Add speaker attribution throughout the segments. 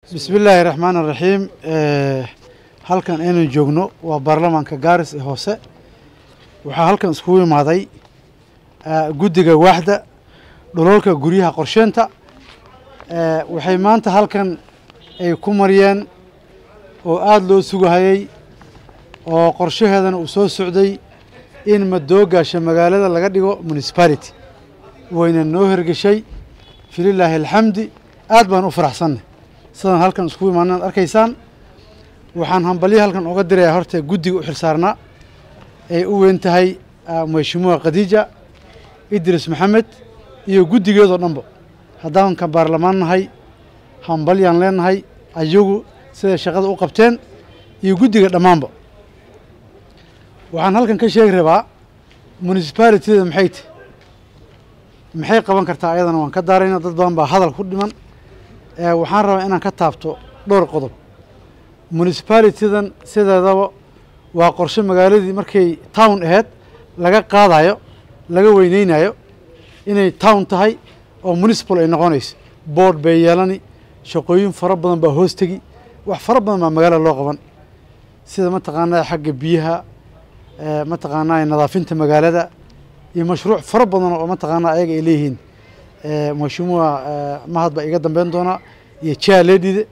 Speaker 1: bismi illaahi raxmaan araxiim halkan aynu joogno waa baarlamaanka gaaris ee hoose waxaa halkan iskugu imaaday guddiga waaxda dhololka guryaha qorsheynta waxay maanta halkan ay ku mariyeen oo aada loo sugahayey oo qorshaheedana uu soo socday in madoogaasha magaalada laga dhigo municipality wayna noo hergeshay fililaahi alxamdi aad baan u faraxsannay sidaan halkan iskugu imaanaad arkaysaan waxaan hambalyo halkan oga dirayaa horta guddiga u xilsaarnaa ay u weyn tahay mashimuha khadiija idris maxamed iyo guddigeedoo dhanba haddaan ka baarlamaan nahay hambalyaan leenahay ayagu siday shaqada u qabteen iyo guddiga dhammaanba waxaan halkan ka sheegi rabaa municipalityda maxay ti maxay qaban kartaa ayadana waan ka daarayna dad badan baa hadal ku dhiman waxaan rabaa inaan ka taabto dhowr qodob municipalitydan sideedaba waa qorshe magaaladii markay town aheyd laga qaadayo laga weyneynayo inay town tahay oo municipal ay noqonayso board bay yeelani shaqooyin fara badan baa hoos tegi wax fara badan baa magaalada loo qaban sida mataqaanaa xagga biyaha mataqaanaa nadaafinta magaalada iyo mashruuc fara badan oo mataqaanaa ayaga ay leeyihiin mashimuha mahad baa iga dambeyn doonaa iyo jaaledide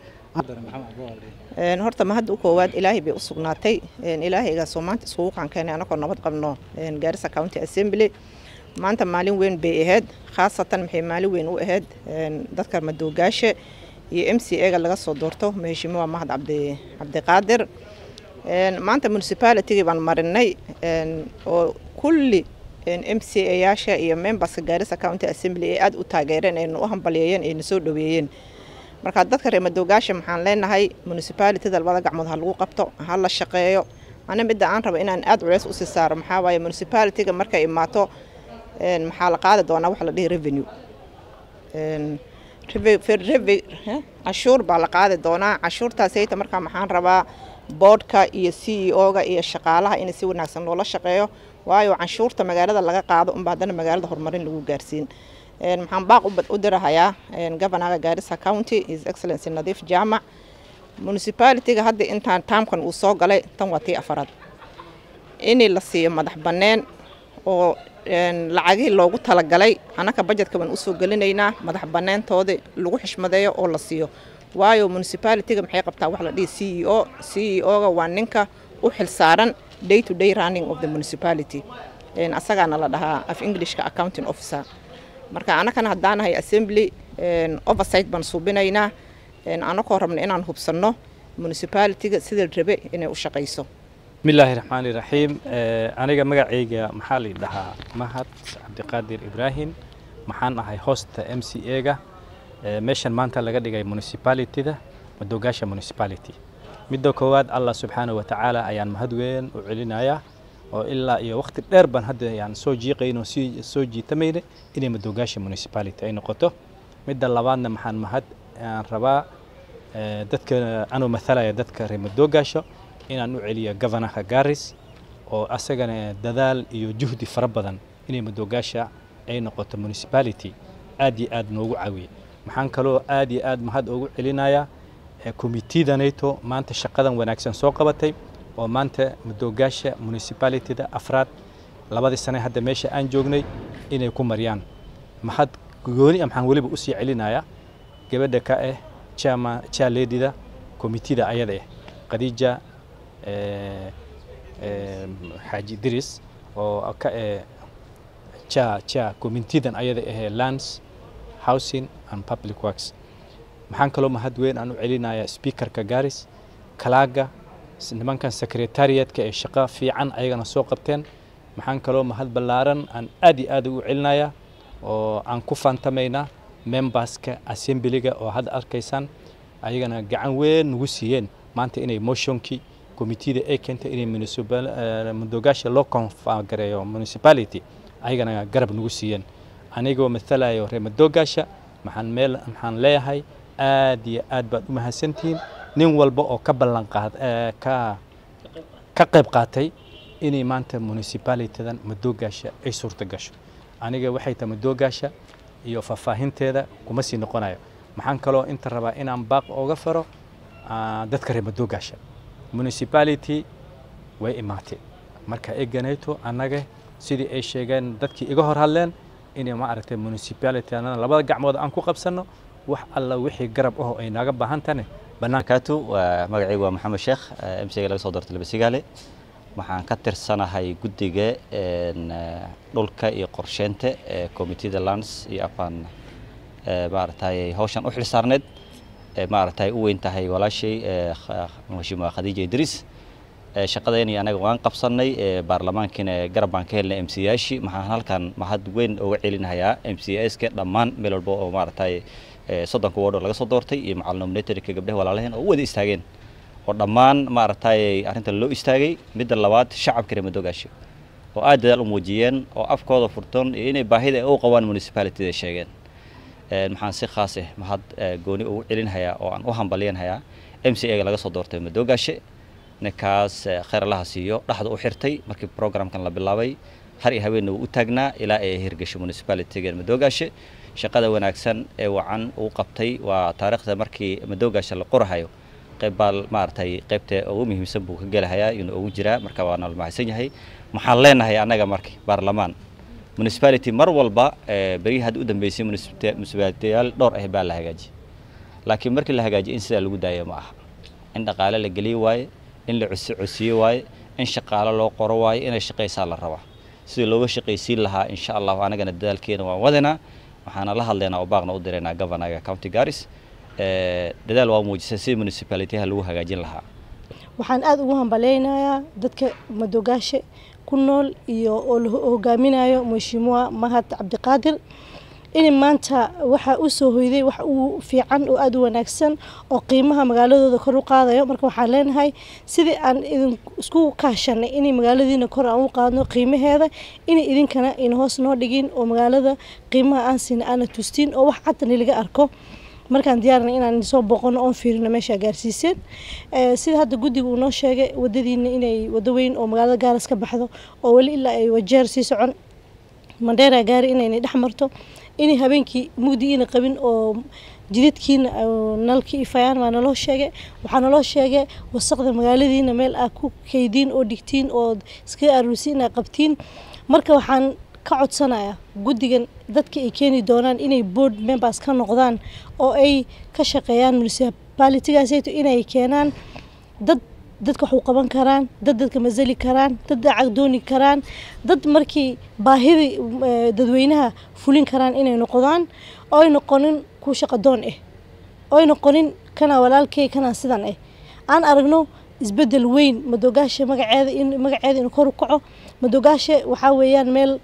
Speaker 2: horta mahadda u koowaad ilaahay bay u sugnaatay ilaahaygaasoo maanta iskugu qankeenay anagoo nabad qabno gaarisa county assembly maanta maalin weyn bay ahayd khaasatan maxay maalin weyn u ahayd dadka madoogaashe iyo m c ega laga soo doorto maheshimuha mahad cabdi cabdiqaadir maanta municipalitygii baan marinay oo kulli m c ayaasha iyo memberska gaarisa county assembly ee aada u taageereen ayna u hambalyeeyeen ayna soo dhaweeyeen marka dadka reer madoogaasha maxaan leenahay municipalityda labada gacmood ha lagu qabto ha la shaqeeyo ana midda aan raba inaan aada culeys usii saaro maxaa waaye municipalityga markay imaato maxaa la qaadi doonaa waxa la dhihi revenue cashuur baa la qaadi doonaa cashuurtaasayta markaa maxaan rabaa boodhka iyo c e o-ga iyo shaqaalaha in si wanaagsan loola shaqeeyo waayo canshuurta magaalada laga qaado unba haddana magaalada horumarin lagu gaarsiin maxaan baaq u dirahayaa governaga gaarisa county his excellency nadiif jaamac municipalityga hadda intaan taamkan uu soo galay tan waa tii afaraad in la siiyo madax banneen oo lacagihii loogu talagalay annaka bajetka baan usoo gelinaynaa madax banneentooda lagu xishmadeeyo oo la siiyo waayo municipalityga maxay qabtaa wax la dhihi c e o c e o-ga waa ninka u xilsaaran day to day running of the municipality asagaana la dhahaa af englishka accounting officer marka annakana haddaanahay assembly oversight baan suubinaynaa annakoo rabna inaan hubsanno municipalityga sida rabe inay u shaqayso
Speaker 3: bismillaahi raxmaani raxiim aniga magacayga maxaa la dhahaa mahad cabdiqaadir ibraahim maxaan ahay hosta m c ega meeshan maanta laga dhigay municipalityda madoogaasha municipality midda koowaad allah subxaana wa tacaala ayaan mahad weyn u celinayaa oo ilaa iyo waqti dheer baan hadda yaan soo jiiqayn oo sii soo jiitamayna inay madoogaasha municipality ay noqoto midda labaadna maxaan mahad aan rabaa dadka anuu mathalaya dadka reer madoogaasho inaan u celiyo governorka garis oo asagana dadaal iyo juhdi fara badan inay madoogaasha ay noqoto municipality aad iyo aad noogu caawiye maxaan kaloo aad iyo aad mahad ugu celinayaa committeedanayto maanta shaqadan wanaagsan soo qabatay oo maanta madoogaasha municipalityda afraad labadii sane hadda meesha aan joognay inay ku mariyaan mahad gooni maxaan weliba usii celinayaa gabadha ka ah jama jaaledida committeeda ayada ah khadiija xaaji diris oo ka ah ja ja committeedan ayada ahee lands housing and public works maxaan kaloo mahad weyn aan u celinayaa speakerka garis kalaaga nimankan secretariatka ee shaqo fiican ayagana soo qabteen maxaan kaloo mahad ballaaran aan aad iyo aad ugu celinayaa oo aan ku faantamaynaa memberska assemblyga oo hadda arkaysaan ayagana gacan weyn nagu siiyeen maanta inay motionkii committeeda ay keentay inay madoogaasha loo konfagareeyo municipality ayagana garab nagu siiyeen anigoo mathalayo reer madoogaasha maxaan meel maxaan leeyahay aad iyo aad baad u mahadsantihiin nin walba oo ka ballan qaad ka ka qayb qaatay inay maanta municipalitydan madoogaasha ay suurta gasho aniga waxay tahay madoogaasha iyo faahfaahinteeda kuma sii noqonayo maxaan kaloo inta rabaa inaan baaq ooga faro dadka reer madoogaasha municipality way imaatay marka eganayto annaga sidii ay sheegeen dadkii iga hor hadleen inay ma aragtay municipality annana labada gacmood aan ku qabsanno wax alla wixii garab aho ay naga baahan tahane
Speaker 4: banaankaatu magacaygu waa maxamed sheekh m c ga laga soo doortay labasigaale waxaan ka tirsanahay guddiga dhulka iyo qorsheynta ee committeeda lands iyo afaan maaragtay hawshan u xilsaarneed maaragtay u weyn tahay walaashay mhashiima khadiija idriis shaqadeeni anaga waan qabsanay baarlamaankiina garab baan ka helnay m c yaashi maxaan halkan mahad weyn uga celinahayaa m c ska dhammaan meel walba oo maaragtay soddonka wardoo laga soo doortay iyo macal nominatorka gabdhaha walaalaheen oo u wada istaageen oo dhammaan maaragtay arrintan loo istaagay midda labaad shacabka reer madoogaasho oo aad dadaal u muujiyeen oo afkooda furtoon iyo inay baahida u qabaan municipalityda sheegeen maxaan si khaas ah mahad gooni ugu celinhayaa oo aan u hambalyanhayaa m c a ga laga soo doortay madoogaashe ninkaas khayr allaha siiyo dhaxda u xirtay markii programkan la bilaabay har iyo haweenna wuu u taagnaa ilaa ay hirgasho municipalityga madoogaashe shaqada wanaagsan ee wacan uu qabtay waa taariikhda markii madoogaasha la qorahayo qayb baa maaragtay qaybta ugu muhiimsan buu ka gelahayaa inuu ugu jiraa marka waa nala mahadsan yahay maxaan leenahay annaga marka baarlamaan municipality mar walba berihii hadda u dambeysay municipalitiyaal dhowr ah baa la hagaajiyay laakiin markii la hagaajiyay in sidaa lagu daayo ma aha in dhaqaale la geliyo waaye in la cosi cosiye waaye in shaqaalo loo qoro waaye inay shaqaysaa la rabaa sidii looga shaqaysiin lahaa insha allahu anagana dadaalkeena waan wadanaa waxaana la hadlaynaa oo baaqna u diraynaa governaga county garis dadaal waa muujisay sidii municipalityha lagu hagaajin lahaa
Speaker 5: waxaan aada ugu hambaleynayaa dadka madoogaashe ku nool iyo oo la hogaaminayo mhashiimuha mahad cabdiqaadir in maanta waxaa u soo hoyday wax uu fiican oo aada u wanaagsan oo qiimaha magaaladooda kor u qaadayo marka waxaan leenahay sidii aan idin isku kaashanay inay magaaladiina kor aan u qaadno qiimaheeda inay idinkana ina hoos noo dhigin oo magaalada qiimaha aan siina aana tustiin oo wax cadani laga arko markaan diyaarnay inaan soo booqano oon fiirino meesha gaarsiiseen sida hadda guddiga uu noo sheegay wadadiina inay wado weyn oo magaalada gaaras ka baxdo oo weli ilaa ay wajeer sii socon mandheera gaari inaynay dhex marto inay habeenkii mugdi ina qabin oo jidadkiina nalkii ifayaan waa naloo sheegay waxaa naloo sheegay wasaqda magaaladiina meel aad ku kaydiin oo dhigtiin oo iskaga aruursiin inaad qabtiin marka waxaan ka codsanaya guddigan dadka ay keeni doonaan inay board members ka noqdaan oo ay ka shaqeeyaan municipalitygaasayto inay keenaan dad dadka wax u qaban karaan dad dadka masali karaan dad lacag dooni karaan dad markii baahidii dadweynaha fulin karaan inay noqdaan oo ay noqonin ku shaqadoon ah oo ay noqonin kana walaalkay kana sidan ah aan aragno isbedel weyn madoogaasha magaceeda in magaceeda inuu kor u kaco madoogaasha waxaa weeyaan meel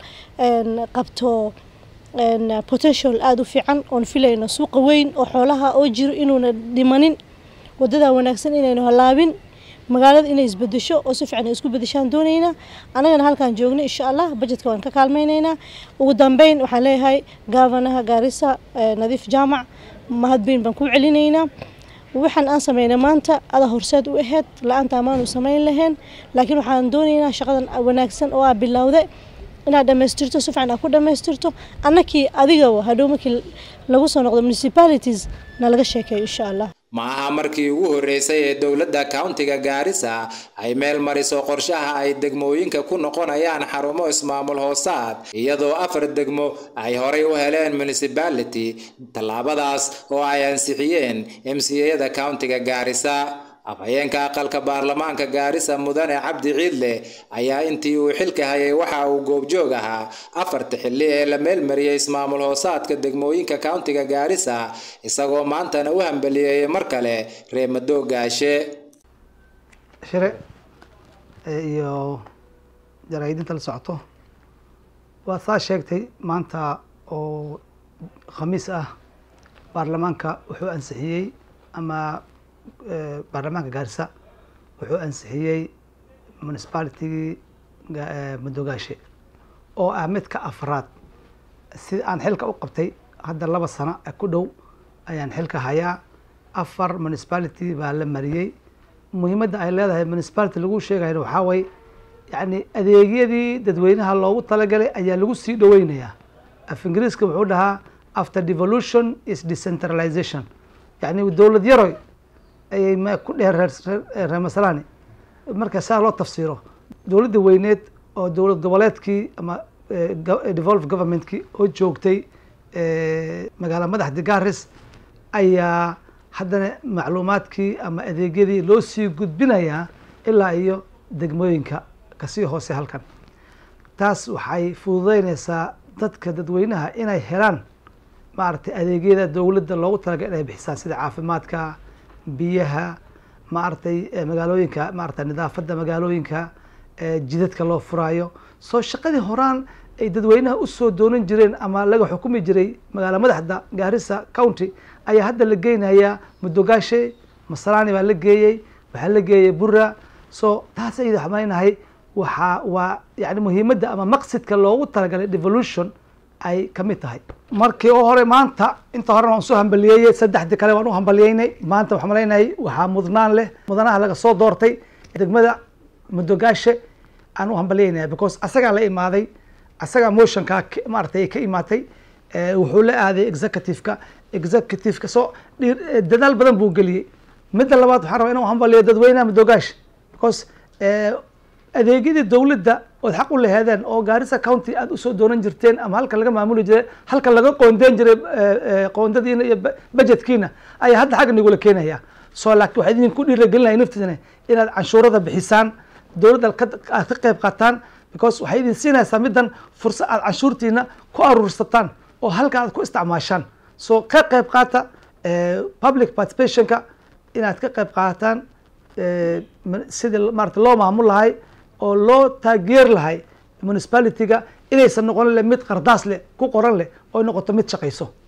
Speaker 5: qabto potential aada u fiican oon filayno suuqa weyn oo xoolaha oo jiro inuuna dhimanin wadada wanaagsan inaynu halaabin magaalada inay isbedesho oo si fiican ay isku bedeshaan doonaynaa annagana halkaan joogno insha allah bajetka waan ka kaalmaynaynaa ugu dambeyn waxaan leeyahay gaafanaha gaarisa nadiif jaamac mahadbeyn baan ku celinaynaa waxaan aan sameynay maanta ada horseed u aheyd la-aanta amaanu samayn lahayn laakiin waxaan doonaynaa shaqadan wanaagsan oo aa bilowda inaad dhammaystirto si fiican aad ku dhammaystirto annakii adiga hadhow markii lagu soo noqdo municipalities na laga sheekeeyo insha allah
Speaker 6: ma aha markii ugu horreysay ee dowladda countiga gaarisa ay meel mariso qorshaha ay degmooyinka ku noqonayaan xarumo ismaamul hoosaad iyadoo afar degmo ay horay u heleen municipality tallaabadaas oo ay ansixiyeen m c a-da countiga gaarisa afhayeenka aqalka baarlamaanka gaarisa mudane cabdi ciidle ayaa intii uu xilka hayay waxa uu goobjoog ahaa afarta xilli ee la meelmariyey ismaamul hoosaadka degmooyinka countiga gaarisa isagoo maantana u hambaliyeeyay mar kale reemadoo gaashe
Speaker 1: shire iyo jaraa'idinta la socoto waa saa sheegtay maanta oo khamiis ah baarlamaanka wuxuu ansixiyey ama baarlamaanka gaarisa wuxuu ansixiyey municipalitigii madoogaashe oo ah midka afraad si aan xilka u qabtay hadda laba sano ku dhow ayaan xilka hayaa afar municipality baa la mariyey muhiimadda ay leedahay municipality lagu sheegayna waxaa way yacni adeegyadii dadweynaha loogu talagalay ayaa lagu sii dhoweynayaa af ingiriiska wuxuu dhahaa
Speaker 7: after devolution is decentralization yani dowlad yaroy ayay ma ku dheheen reer reer masalani marka saa loo tafsiiro dowladda weyneed oo dowlad goboleedkii ama devolve governmentkii oo joogtay magaala madaxda garis ayaa haddana macluumaadkii ama adeegyadii loo sii gudbinayaa ilaa iyo degmooyinka kasii hoose halkan taas waxay fududeyneysaa dadka dadweynaha inay helaan maaragtay adeegyada dowladda loogu talagalay inay bixisaan sida caafimaadka biyaha maaragtay magaalooyinka maaragtay nidaafadda magaalooyinka jidadka loo furaayo soo shaqadii horaan ay dadweynaha usoo doonan jireen ama laga xukumi jiray magaala madaxda gaarisa county ayaa hadda la geynayaa mudogaashe masalani baa la geeyey waxaa la geeyey bura so taas ayada waxaan maleynahay waxaa waa yani muhiimadda ama maqsidka loogu talagalay devolution ay kamid tahay markii oo hore maanta inta horena waan soo hambaliyeeyey saddexdii kale waan u hambaliyeynay maanta waxaan maleynahay waxaa mudnaan leh mudanaha laga soo doortay degmada mudogaashe aan u hambaliyeynaya because asagaa la imaaday asagaa motionkaa maaratay ka imaatay wuxuu la aaday executiveka executiveka soo dadaal badan buu geliyey midda labaad waxaan rabaa inaan hambaliyo dadweynaha mudogaashe because adeegyadii dowladda ood xaq u laheedeen oo gaarisa county aad usoo doonan jirteen ama halkan laga maamuli jiray halkan laga qoondeyn jiray qoondadiina iyo budgetkiina ayaa hadda xagga nagula keenaya so laakiin waxaa idinku dhiiragelinaya naftiisana inaad canshuurada bixisaan dowladda aad ka qayb qaataan because waxay idin siinaysaa middan fursad aad canshuurtiina ku aruursataan oo halka aad ku isticmaashaan so ka qayb qaata public participationka inaad ka qayb qaataan sidii maarata loo maamul lahay oo loo taageer lahay municipalityga inaysan noqon le mid qardaas leh ku qoran leh oo noqoto mid shaqayso